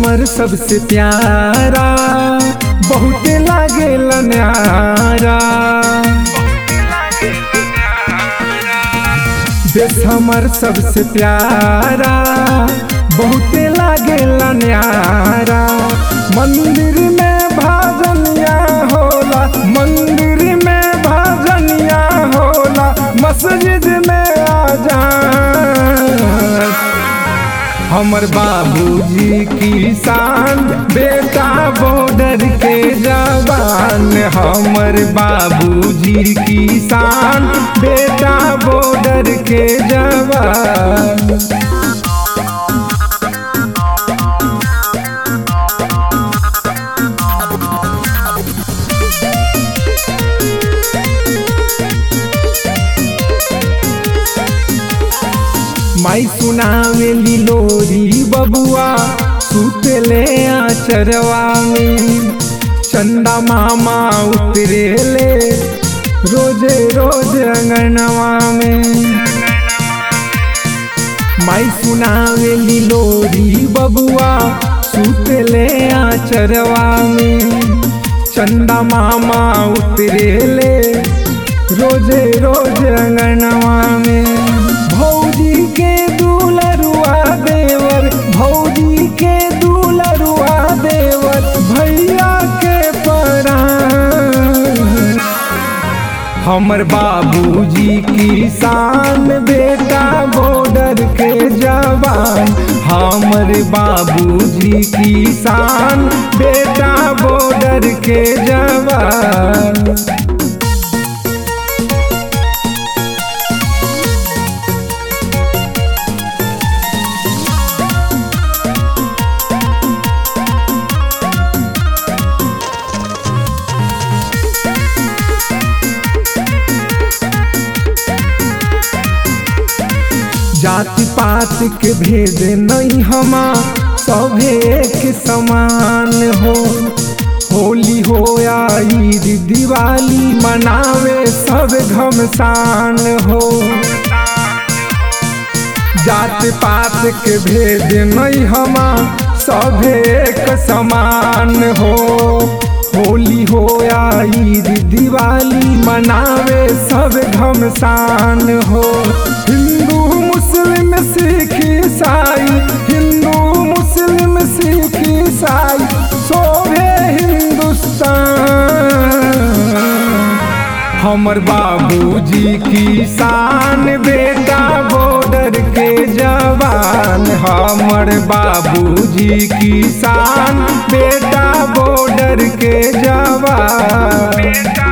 हमर सबसे प्यारा बहुते लागे न्यारा देश हमर सबसे प्यारा बहुते लागे न्यारा मंदिर में भजनिया होला मंदिर में भजनिया होला मस्जिद में आजान हमर बाबूजी किसान बेटा बॉर्डर के जवान हमर बाबूजी किसान बेटा बॉर्डर के जवान माई सुनावेली लोरी बबुआ सुतले आचरवा में चंदा मामा उतरेले रोजे रोज अंगनवा में माई सुनावेली लोरी बबुआ सुतले आचरवा में चंदा मामा उतरेले रोजे रोज अंगनवा में भौजी के दूलरुआ देवर भौजी के दूलरुआ देवर भैया के परान हमर बाबूजी किसान बेटा बॉर्डर के जवान हमर बाबूजी किसान बेटा बॉर्डर के जवान जाति पात के भेद नहीं हमा सभे एक समान हो होली हो या ईद दिवाली मनावे सब घमसान हो जात पात के भेद नहीं हमा सभे एक समान हो होली हो या ईद दिवाली मनावे सब घमसान हो हिंदू मुस्लिम सिख ईसाई हिंदू मुस्लिम सिख ईसाई सोभे हिंदुस्तान हमर बाबूजी किसान बेटा बॉर्डर के जवान हमर बाबूजी किसान बेटा बॉर्डर के जवान